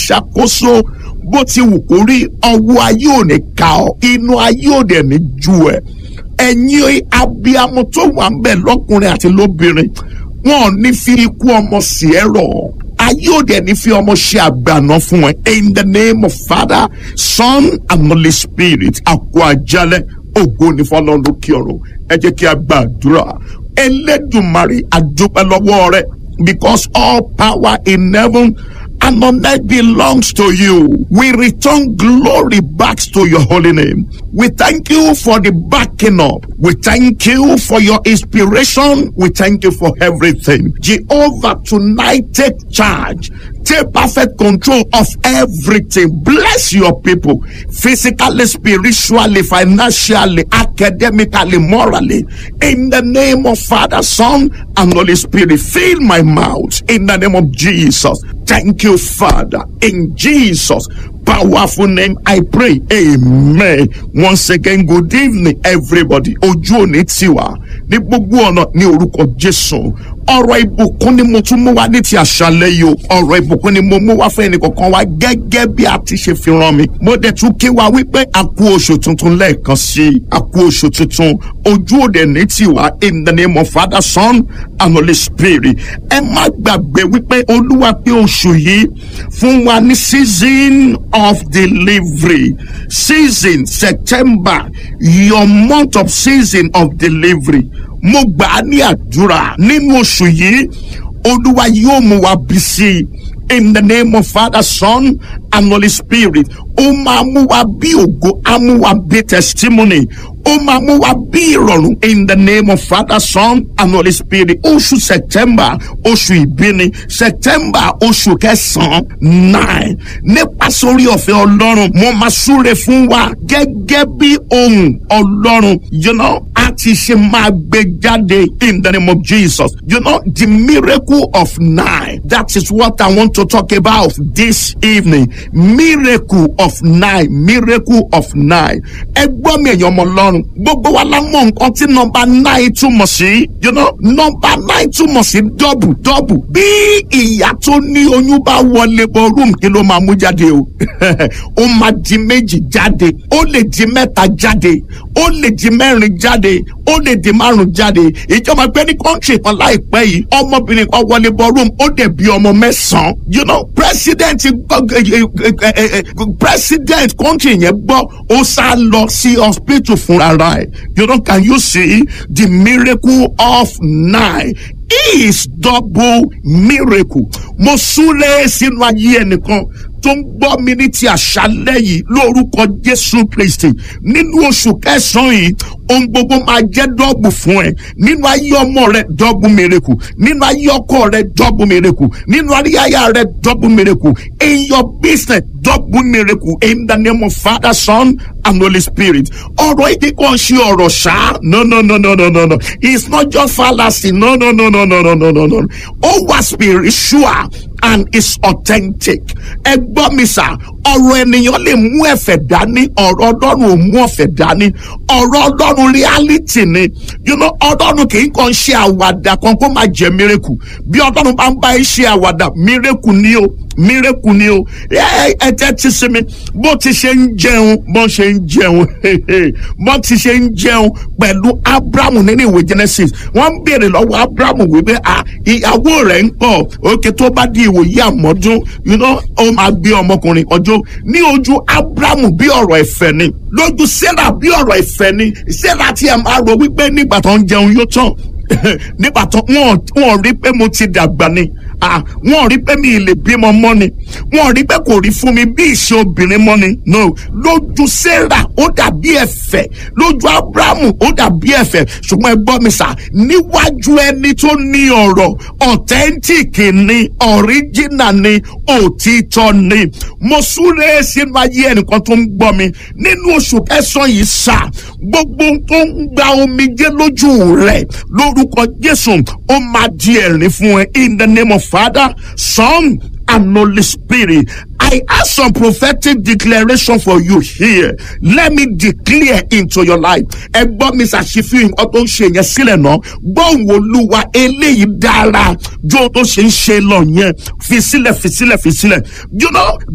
ṣàkóso bó ti wù kó rí ọwọ́ ayé ò ní ka ọ inú ayé ò dẹ̀ ní ju ẹ̀ ẹ̀yin abiyamọ tó wà ń bẹ̀ lọ́kùnrin àti lóbìnrin wọn ò ní fi ikú ọmọ sí ẹ rọ̀ ayé ò dẹ̀ ní fi ọmọ ṣe àgbàná fún ẹ in the name of father son and holy spirit àkó àjálẹ̀ ògo ní fọlọ́run lókè ọ̀run ẹ jẹ́ kí a gbàdúrà ẹlẹ́dùnmarè àdúpẹ́ lọ́wọ́ rẹ because all power in heaven and on earth belongs to you. We return glory back to your holy name. We thank you for the backing up. We thank you for your inspiration. We thank you for everything. Jehovah, tonight take charge. Take perfect control of everything. Bless your people physically, spiritually, financially, academically, morally. In the name of Father, Son, and Holy Spirit, fill my mouth in the name of Jesus. Thank you, Father. In Jesus' powerful name, I pray. Amen. Once again, good evening, everybody. Ojú òní tiwa ní gbogbo ọ̀nà ní orúkọ Jésù. Ọ̀rọ̀ ìbùkún ni mo tún mú wá ní ti àṣálẹ́ yìí o. Ọ̀rọ̀ ìbùkún ni mo mú wá fún ẹnì kọ̀ọ̀kan wa gẹ́gẹ́ bí a ti ṣe fi rán mi. Mo dẹ̀ tún kí wa wípé a kú oṣù tuntun lẹ́ẹ̀kan sí i. A kú oṣù tuntun. Ojú òde ní tiwa in the name of Father, Son and Holy Spirit. Ẹ má gbàgbé wípé Olúwa pé oṣù yìí fún wa ní season of delivery. Season September, your month of season of delivery. Mo gbà á ní àdúrà nínú oṣù yìí, Olúwa yóò mú wa bí sí i. In the name of Father, Son, and Holy Spirit. Ó máa mú wa bí ògo, á mú wa bí testimony. Ó máa mú wa bí ìrọ̀rùn. In the name of Father, Son, and Holy Spirit. Oṣù September, oṣù ìbíni. September, oṣù kẹsàn-án, nine. Nípa sórí ọ̀fẹ́ Ọlọ́run, mo máa súre fún wa gẹ́gẹ́ bí ohun Ọlọ́run. You know, a ti ṣe máa gbé jáde in the name of Jesus. You know, the miracle of nine. That is what I want to talk about this evening. Miracle of nine. Miracle of nine. Ẹ gbọ́ mi èèyàn ọmọ Ọlọ́run. Gbogbo wa la mọ̀ nǹkan tí nọmba nine túmọ̀ sí. You know, nọmba nine túmọ̀ sí dọ́bù dọ́bù. Bí ìyá tó ní oyún bá wọlé bọ rúùm kí ló máa mú jáde o? Ó máa di méjì jáde. Ó lè di mẹ́ta jáde. Ó lè di mẹ́rin jáde. Ó lè di márùn jáde. Ìjọba pé ní kọ́ńtì kan láìpẹ́ yìí. Ọmọbìnrin kan wọlé bọ rúùm. Ó dẹ̀ bí ọmọ mẹ́sàn-án. You know, president president kọ́ńtì yẹn gbọ́ ó sá lọ sí hospital fúnra rẹ̀. You know, can you see the miracle of nine? is double miracle. Mo súré sínú ayé ẹnìkan tó ń gbọ́ mi ní ti àṣálẹ́ yìí lórúkọ Jésù Kristi. Nínú oṣù kẹsàn-án yìí, ohun gbogbo máa jẹ́ dọ́ọ̀bù fún ẹ. Nínú ayé ọmọ rẹ dọ́ọ̀bù miracle. Nínú ayé ọkọ rẹ dọ́ọ̀bù miracle. Nínú ayé aya rẹ dọ́ọ̀bù miracle. In your business double miracle in the name of Father, Son, and Holy Spirit. Ọ̀rọ̀ èdè kan ṣe ọ̀rọ̀ ṣá. No no no no no no no. It's not just fallacy. No no no no no no no no no. Ó wà spiritual and it's authentic. Ẹ gbọ́ mi sà, ọ̀rọ̀ ènìyàn lè mú ẹ̀fẹ̀ dání, ọ̀rọ̀ Ọlọ́run ò mú ọ̀fẹ̀ dání. Ọ̀rọ̀ Ọlọ́run reality ni. You know, Ọlọ́run kì í kàn ṣe àwàdà kan kó máa jẹ miracle. Bí Ọlọ́run bá ń bá ẹ ṣe àwàdà, miracle ni o miracle ni o ẹ ẹ tẹ́ ti sinmi bó ti ṣe ń jẹun bó ṣe ń jẹun bó ti ṣe ń jẹun pẹ̀lú abrahamu nínú ìwé genesis wọ́n ń béèrè lọ́wọ́ abrahamu wípé à ìyàwó rẹ̀ ń pọ̀ òkè tó bá di ìwòye àmọ́dún you know ó máa gbé ọmọkùnrin ọjọ́ ní ojú abrahamu bí ọ̀rọ̀ ìfẹ́ ni lójú sarah bí ọ̀rọ̀ ìfẹ́ ni sarah tí ẹ máa rò wípé nígbà tó ń jẹun yóò tán nígbà tó wọn wọn rí pé mo ti dàgbà ni wọn rí pé mi lè bímọ mọ́ ni wọn rí pé kò rí fún mi bí ìṣe obìnrin mọ́ ni no lójú sarah ó dàbí ẹ̀fẹ̀ lójú abrahamu ó dàbí ẹ̀fẹ̀ ṣùgbọ́n ẹ gbọ́ mi sà níwájú ẹni tó ní ọ̀rọ̀ authentic ni original ni òtítọ́ ni mo súré sínú ayé ẹnìkan tó ń gbọ́ mi nínú oṣù kẹsàn-án yìí sà gbogbo tó ń gba omijé lójú rẹ̀ lórúkọ jésù ó máa di ẹ̀rín fún ẹ in the name of father son and Holy Spirit. I have some prophetic declaration for you here. Let me declare into your life. Ẹ gbọ́ mi ṣàṣìfihàn nǹkan tó ń ṣe yẹn sílẹ̀ náà. Gbọ́n wo Olúwa eléyìí dára jó tó ṣe ń ṣe lọ yẹn. Fi sílẹ̀ fi sílẹ̀ fi sílẹ̀. You know